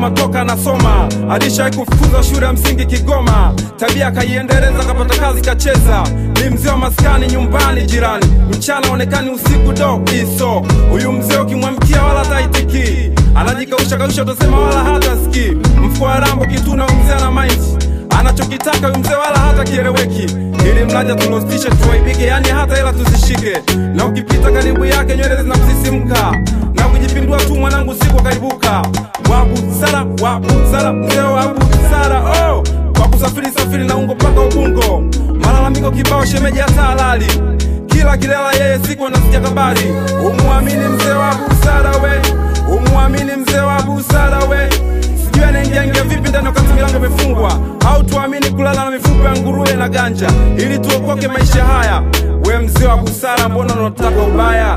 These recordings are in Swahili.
nyuma toka anasoma, alishawahi kufukuzwa shule ya msingi Kigoma, tabia akaiendeleza, kapata kazi kacheza, ni mzee wa maskani nyumbani jirani, mchana onekani, usiku do iso. Huyu mzee ukimwamkia wala taitiki, anajikausha kausha, utasema wala hata ski, mfuko wa rambo kituna, huyu mzee ana maiti anachokitaka huyu mzee wala hata kieleweki, ili mlaja tulostishe tuwaibike, yani hata hela tuzishike, na ukipita karibu yake nywele zinamsisimka, na ukijipindua tu mwanangu siku kaibuka. Wabusara, wabusara, mzee wa busara, oh, kwa kusafiri safiri na ungo mpaka Ubungo, malalamiko kibao, shemeji hata halali kila kilela yeye siku anasikia habari. Umwamini mzee wa busara we, umwamini mzee wa busara we sijui anaingia ingia vipi ndani wakati milango imefungwa, au tuamini kulala na mifupa ya nguruwe na ganja ili tuokoke maisha haya. We mzee wa busara, mbona unataka ubaya?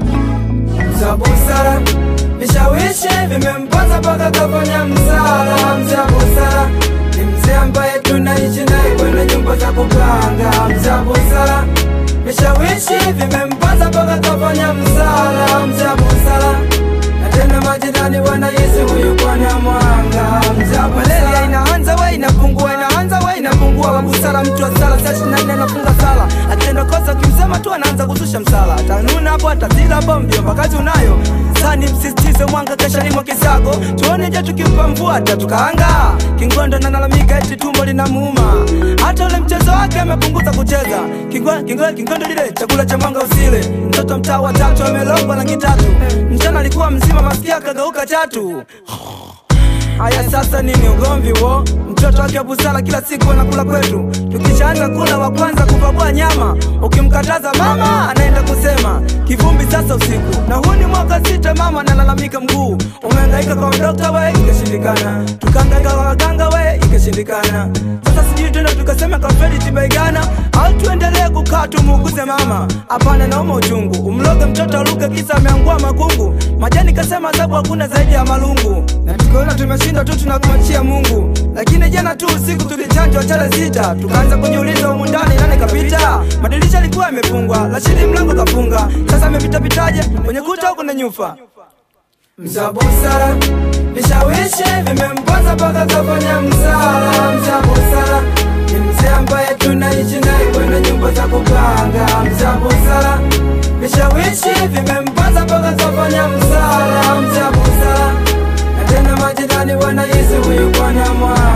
za busara vishawishi vimemponza mpaka kafanya msala. Mzee wa busara ni mzee ambaye tunaishi naye kwenye nyumba za kupanga. Mzee wa busara vishawishi vimemponza mpaka kafanya msala. Mzee wa busara na tena majirani wanahisi huyu bwana mwanga. Mzee wa busara inaanza we inapungua, inaanza we inapungua. Wa busara mtu wa sala saa ishirini na nne anafunga sala, akitenda kosa ukimsema tu anaanza kushusha msala, atanuna hapo atazila hapo, mjomba kazi unayo sani msisitize mwanga kesha limo kisago tuone je tukimpa mvua atatukaanga kingondo nalalamika eti tumbo linamuuma hata ule mchezo wake amepunguza kucheza Kingo- kingo- kingondo lile chakula cha mwanga usile mtoto mtaa wa tatu amelogwa rangi tatu mchana alikuwa mzima masikia akageuka chatu Haya sasa nini ugomvi wo? Mtoto wake wa busara kila siku anakula kwetu, tukishaanza kula wa kwanza kupakua nyama. Ukimkataza mama anaenda kusema kivumbi sasa usiku, na huu ni mwaka sita, mama analalamika mguu. Umehangaika kwa dokta we, ikashindikana, tukahangaika kwa waganga we, ikashindikana. Sasa sijui tena tukasema kafeli tibaigana, au tuendelee kukaa tumuuguze mama? Hapana, nauma uchungu, umloge mtoto aluke kisa ameangua makungu. Majani kasema adhabu hakuna zaidi ya malungu, na tukiona tumeshinda tu tunakumachia Mungu. Lakini jana tu usiku tulichanjwa chale sita, tukaanza kujiuliza humu ndani nani kapita. Madirisha yalikuwa yamefungwa, lakini mlango kafunga. Sasa amepitapitaje kwenye kuta au kuna nyufa? Mza busara vishawishi vimemponza mpaka kafanya msala. Mza busara ni mzee ambaye tunaishi naye kwenye nyumba za kupanga. Mza busara vishawishi vimemponza mpaka kafanya msala. Mza busara na tena majirani wanahisi huyu bwana mwa